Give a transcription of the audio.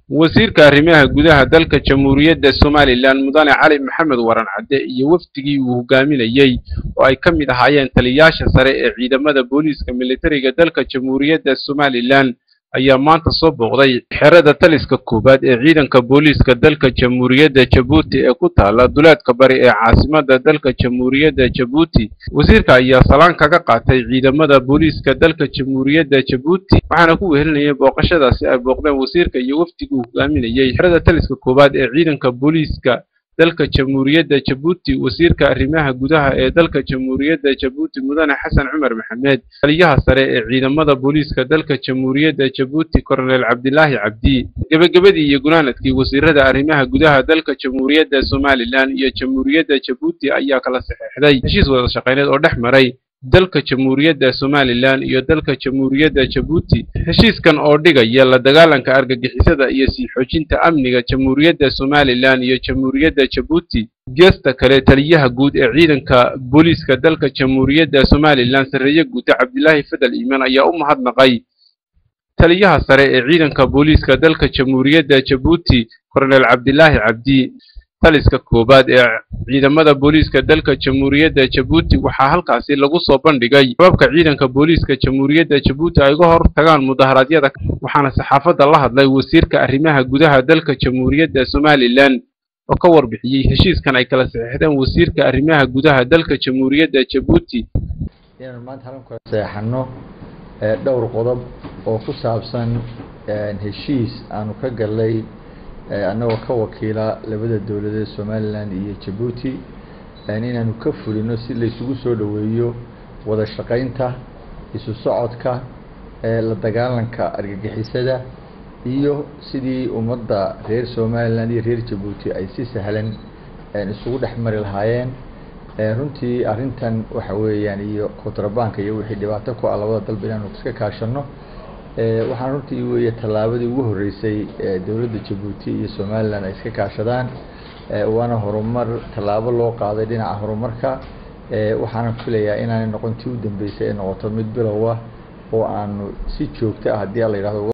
wasiirka arrimaha gudaha dalka jamhuuriyadda somalilan mudane cali maxamed waran cadde iyo wafdigii uu hogaaminayey oo ay ka mid ahaayeen taliyayaasha sare ee ciidamada booliiska militariga dalka jamhuuriyadda somalilan ayaa maanta soo booqday xerada taliska koowaad ee ciidanka booliiska dalka jamhuuriyadda jabuuti ee ku taala duleedka bari ee caasimadda dalka jamhuuriyadda jabuuti wasiirka ayaa salaan kaga qaatay ciidamada booliiska dalka jamhuuriyadda jabuuti waxaana ku wehelinayay booqashadaasi ay booqdeen wasiirka iyo wafdigii hogaaminayey xerada taliska koowaad ee ciidanka booliiska dalka jamhuuriyadda jabuuti wasiirka arrimaha gudaha ee dalka jamhuuriyadda jabuuti mudane xasan cumar maxamed taliyaha sare ee ciidamada booliiska dalka jamhuuriyadda jabuuti korneel cabdilaahi cabdi gebagabadii iyo gunaanadkii wasiirada arrimaha gudaha dalka jamhuuriyadda somalilan iyo jamhuuriyadda jabuuti ayaa kala saxeexday heshiis wada shaqeyneed oo dhex maray dalka jamhuuriyadda somalilan iyo dalka jamhuuriyadda jabuuti heshiiskan oo dhigaya la dagaalanka argagixisada iyo sii xoojinta amniga jamhuuriyadda somalilan iyo jamhuuriyadda jabuuti geesta kale taliyaha guud ee ciidanka booliiska dalka jamhuuriyadda somalilan sarreeye guuta cabdilaahi fadal iimaan ayaa u mahadnaqay taliyaha sare ee ciidanka booliiska dalka jamhuuriyadda jabuuti korneel cabdilaahi cabdi taliska koowaad ee ciidamada booliiska dalka jamhuuriyadda jabuuti waxaa halkaasi lagu soo bandhigay hababka ciidanka booliiska jamhuuriyadda jabuuti ay uga hor tagaan mudaharaadyada waxaana saxaafadda la hadlay wasiirka arrimaha gudaha dalka jamhuuriyadda somalilan oo ka warbixiyey heshiiskan ay kala saxeexdeen wasiirka arrimaha gudaha dalka jamhuuriyadda jabuuti inaan maanta halkan kala saxeexano dhowr qodob oo ku saabsan heshiis aanu ka galnay annagoo ka wakiila labada dowladeed somalilan iyo jabuuti inaanu ka fulino si laysugu soo dhoweeyo wada shaqaynta isu socodka la dagaalanka argagixisada iyo sidii ummadda reer somalilan iyo reer jabuuti ay si sahlan isugu dhex mari lahaayeen runtii arrintan waxa weeyaan iyo kontrabanka iyo wixii dhibaato ku ah labada dalba inaanu iska kaashano waxaan runtii weeye tallaabadii ugu horreysay dowladda jabuuti iyo somalilan ay iska kaashadaan waana horumar tallaabo loo qaaday dhinaca horumarka waxaana filayaa inaanay noqon tii u dambeysay ay noqoto mid bilow ah oo aanu si joogto ah haddii la yidhahdo